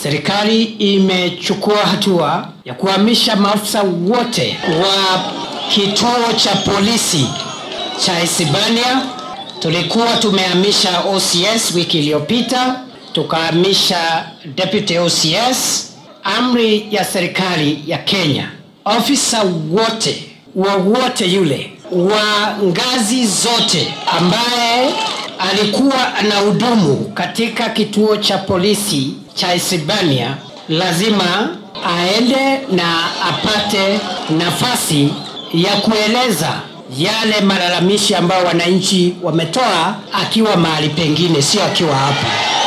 serikali imechukua hatua ya kuhamisha maafisa wote wa kituo cha polisi cha Isibania. Tulikuwa tumehamisha OCS wiki iliyopita, tukahamisha deputy OCS. Amri ya serikali ya Kenya, ofisa wote wowote yule wa ngazi zote ambaye alikuwa anahudumu katika kituo cha polisi cha Isibania lazima aende na apate nafasi ya kueleza yale malalamishi ambayo wananchi wametoa akiwa mahali pengine, sio akiwa hapa.